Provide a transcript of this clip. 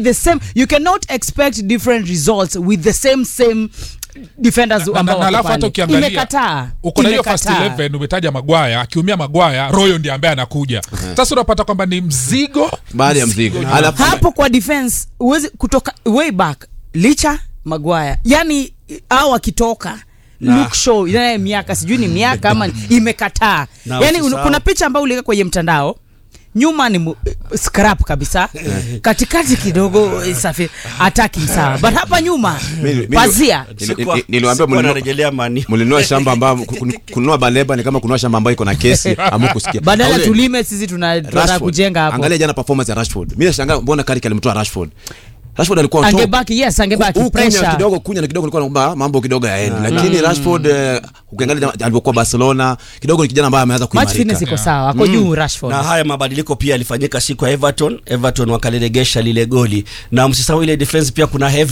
the same you cannot expect different results with the same same defenders Na- na- ambao na wako alafu hata pale. ukiangalia imekataa uko na hiyo first Imekataa. 11 umetaja magwaya akiumia magwaya royo ndiye ambaye anakuja sasa unapata kwamba ni mzigo baada ya mzigo alafu hapo kwa defense huwezi kutoka way back licha magwaya yani au akitoka Luke Shaw inaye miaka sijui ni miaka ama imekataa Na yani un, usisahau- kuna picha ambayo uliweka kwenye mtandao nyuma ni mu, scrap kabisa katikati kidogo eh, safi attacking sawa but hapa nyuma Mimi- mimi- pazia Nili- Sikuwa- nili- niliwaambia sikuwa mlinunua- narejelea mani mlinunua shamba ambao kun- kununua baleba ni kama kununua shamba ambayo iko na kesi amu kusikia badala Aule- tulime sisi tuna- tunataka Rashford. kujenga hapo angalia jana performance ya Rashford mimi nashangaa mbona Carrick alimtoa Rashford Rashford alikuwa on top. angebaki yes angebaki Huku kunya pressure kidogo kunya na kidogo nilikuwa naomba mambo kidogo yaende lakini Rashford eh, ukiangalia alipokuwa Barcelona kidogo ni kijana ambaye ameanza match fitness kuimarika iko sawa ako juu Rashford na haya mabadiliko pia yalifanyika siku ya Everton. Everton wakaliregesha lile goli, na msisahau ile defense pia kuna Heaven